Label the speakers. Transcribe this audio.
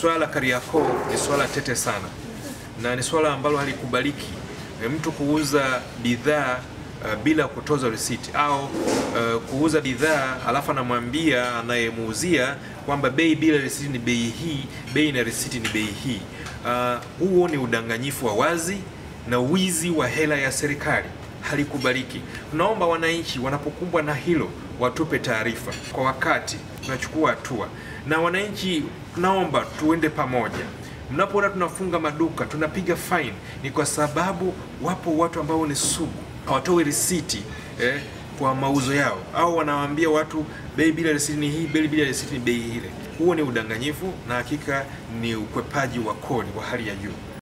Speaker 1: swala la Kariakoo ni swala tete sana na ni swala ambalo halikubaliki e, mtu kuuza bidhaa uh, bila kutoza risiti au uh, kuuza bidhaa alafu anamwambia anayemuuzia kwamba bei bila risiti ni bei hii, bei na risiti ni bei hii. Uh, huo ni udanganyifu wa wazi na wizi wa hela ya serikali, halikubaliki. Tunaomba wananchi wanapokumbwa na hilo watupe taarifa kwa wakati, tunachukua hatua. Na wananchi, tunaomba tuende pamoja mnapoona tunafunga maduka tunapiga fine, ni kwa sababu wapo watu ambao ni sugu, hawatoi risiti eh, kwa mauzo yao, au wanawaambia watu bei bila risiti ni hii, bei bila risiti ni bei ile. Huo ni udanganyifu na hakika ni ukwepaji wa kodi wa hali ya juu.